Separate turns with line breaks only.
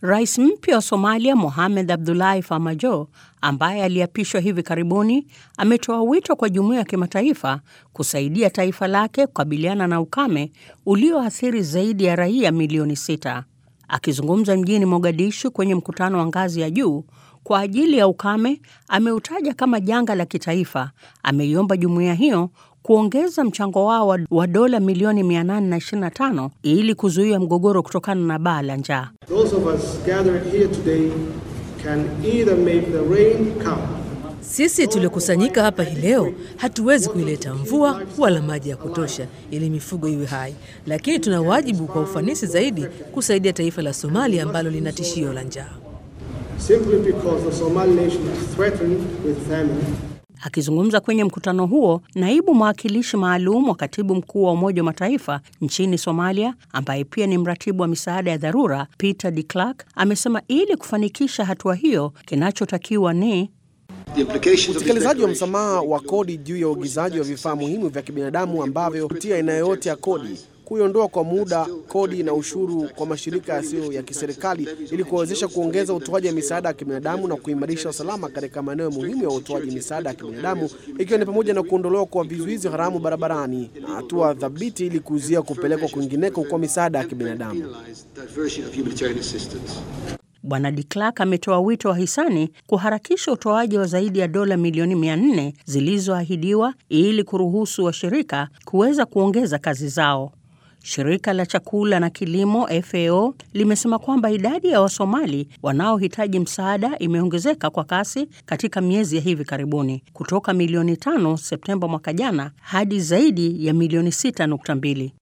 Rais mpya wa Somalia Mohamed Abdullahi Farmajo, ambaye aliapishwa hivi karibuni, ametoa wito kwa jumuiya ya kimataifa kusaidia taifa lake kukabiliana na ukame ulioathiri zaidi ya raia milioni sita. Akizungumza mjini Mogadishu kwenye mkutano wa ngazi ya juu kwa ajili ya ukame, ameutaja kama janga la kitaifa. Ameiomba jumuiya hiyo kuongeza mchango wao wa dola milioni 825 ili kuzuia mgogoro kutokana na baa la njaa.
Sisi tuliokusanyika hapa hii leo hatuwezi kuileta mvua wala maji ya kutosha ili mifugo iwe hai, lakini tuna wajibu kwa ufanisi zaidi kusaidia taifa la Somalia ambalo lina tishio la njaa.
Akizungumza kwenye mkutano huo, naibu mwakilishi maalum wa katibu mkuu wa Umoja wa Mataifa nchini Somalia, ambaye pia ni mratibu wa misaada ya dharura, Peter de Klerk, amesema ili kufanikisha hatua hiyo, kinachotakiwa ni
utekelezaji wa msamaha wa kodi juu ya uagizaji wa vifaa muhimu vya kibinadamu ambavyo kupitia aina yoyote ya kodi kuiondoa kwa muda kodi na ushuru kwa mashirika yasiyo ya kiserikali ili kuwezesha kuongeza utoaji wa misaada ya kibinadamu na kuimarisha usalama katika maeneo muhimu ya utoaji misaada ya kibinadamu ikiwa ni pamoja na kuondolewa kwa vizuizi haramu barabarani na hatua thabiti ili kuzuia kupelekwa kwingineko kwa misaada ya kibinadamu.
Bwana de Klerk ametoa wito wa hisani kuharakisha utoaji wa zaidi ya dola milioni 400 zilizoahidiwa ili kuruhusu washirika kuweza kuongeza kazi zao. Shirika la chakula na kilimo FAO limesema kwamba idadi ya Wasomali wanaohitaji msaada imeongezeka kwa kasi katika miezi ya hivi karibuni kutoka milioni tano Septemba mwaka jana hadi zaidi ya milioni 6.2.